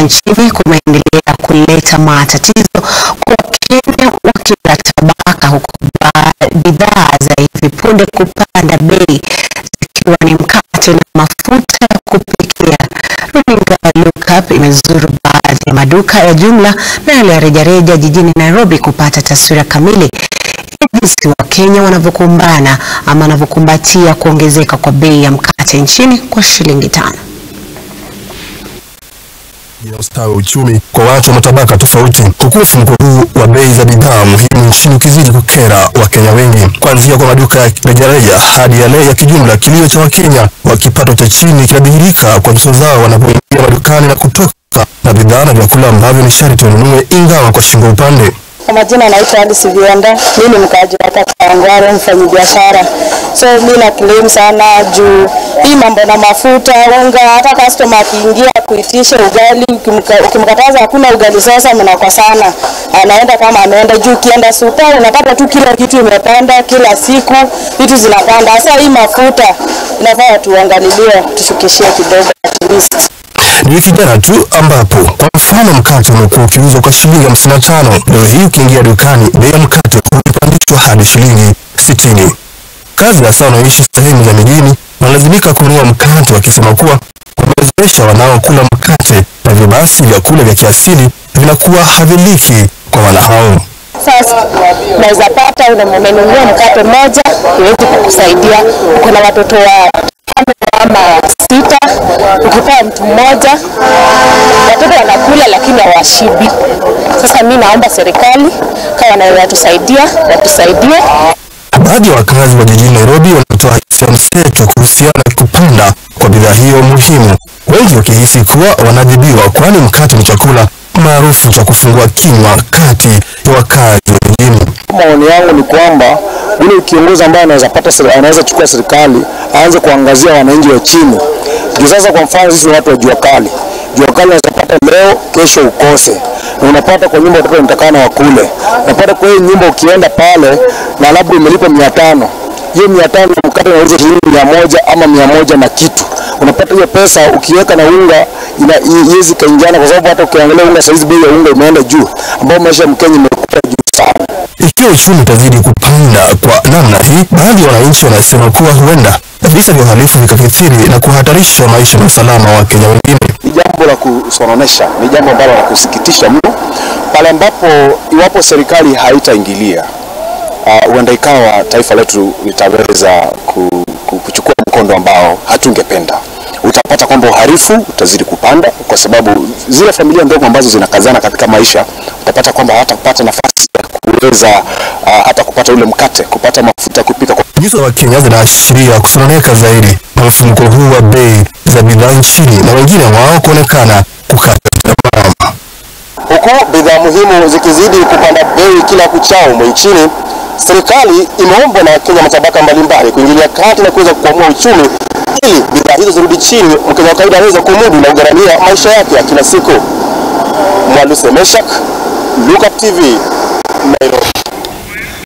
nchini kumeendelea kuleta matatizo kwa Wakenya wa kila tabaka, huku bidhaa za hivi punde kupanda bei zikiwa ni mkate na mafuta ya kupikia. Runinga Look Up imezuru baadhi ya maduka ya jumla na yale ya rejareja jijini Nairobi kupata taswira kamili ya jinsi Wakenya wanavyokumbana ama wanavyokumbatia kuongezeka kwa bei ya mkate nchini kwa shilingi tano ya ustawi wa uchumi kwa watu wa matabaka tofauti, huku mfumuko huu wa bei za bidhaa muhimu nchini ukizidi kukera Wakenya wengi, kuanzia kwa maduka ya rejareja hadi yale ya kijumla. Kilio cha Wakenya wa kipato cha chini kinadhihirika kwa nyuso zao wanapoingia madukani na kutoka na bidhaa na vyakula ambavyo ni sharti wanunue, ingawa kwa shingo upande. Kwa majina naitwa Alice Vienda, mimi ni mkaaji hapa Kawangware, mfanyabiashara. So mimi na claim sana juu hii mambo na mafuta, unga, hata customer akiingia kuitisha ugali, ukimka- ukimkataza hakuna ugali sasa mnakosa sana. Anaenda kama ameenda juu, ukienda super unapata tu kila kitu imepanda kila siku, vitu zinapanda. Sasa hii mafuta inafaa tuangalilie, tushukishie kidogo at least. Ni wiki jana tu ambapo kwa mfano mkate umekuwa ukiuzwa kwa shilingi hamsini na tano. Leo hii ukiingia dukani bei ya mkate umepandishwa hadi shilingi sitini. Kazi hasa wanaoishi sehemu za mijini wanalazimika kununua mkate wakisema kuwa wamezoesha wanaokula mkate na hivyo basi vyakula vya kiasili vinakuwa haviliki kwa wana hao. Sasa unaweza pata una- umenunua mkate mmoja iwezi kukusaidia. Uko na watoto wa tano ama sita, ukipewa mtu mmoja watoto wanakula lakini hawashibi. Sasa mi naomba serikali kama wanaweza tusaidia watusaidie. Baadhi ya wakazi wa jijini Nairobi wanatoa hisia mseto kuhusiana na kupanda kwa bidhaa hiyo muhimu, wengi wakihisi kuwa wanadhibiwa, kwani mkate ni chakula maarufu cha kufungua kinywa kati ya wakazi wa mjini. Maoni yangu ni kwamba yule kiongozi ambaye anaweza pata seri- anaweza chukua serikali aanze kuangazia wananchi wa chini. Juu sasa, kwa mfano sisi ni watu wa jua kali, jua kali unaweza pata leo, kesho ukose, na unapata kwa nyumba watoto wanatakana wakule, unapata kwa hiyo nyumba ukienda pale na labda umelipa mia tano hiyo mia tano mkate unauza shilingi mia moja ama mia moja na kitu, unapata hiyo pesa ukiweka na unga ina- i- iwezi kaingiana, kwa sababu hata ukiangalia unga saizi bei ya unga imeenda juu, ambao maisha ya Mkenya imekuwa juu sana. Ikiwa uchumi utazidi kupanda kwa namna hii, baadhi ya wananchi wanasema kuwa huenda visa vya uhalifu vikakithiri na kuhatarisha maisha na usalama wa Wakenya wengine. ni jambo la kusononesha, ni jambo ambalo la kusikitisha mno, pale ambapo iwapo serikali haitaingilia uh, huenda ikawa taifa letu litaweza ku, ku, kuchukua mkondo ambao hatungependa. Utapata kwamba uhalifu utazidi kupanda kwa sababu zile familia ndogo ambazo zinakazana katika maisha, utapata kwamba hawatapata nafasi ya kuweza uh, hata kupata ule mkate, kupata mafuta ya kupika kwa Nyuso za Wakenya zinaashiria kusononeka zaidi na mfumuko huu wa bei za bidhaa nchini na wengine wao kuonekana kukata tamaa. Huku bidhaa muhimu zikizidi kupanda bei kila kuchao humu nchini, serikali imeombwa na Wakenya matabaka mbalimbali kuingilia kati na kuweza kukwamua uchumi ili bidhaa hizo zirudi chini, Mkenya wa kawaida aweze kumudu na kugharamia maisha yake ya kila siku. Mwaluse Meshak, Look Up TV, Nairobi.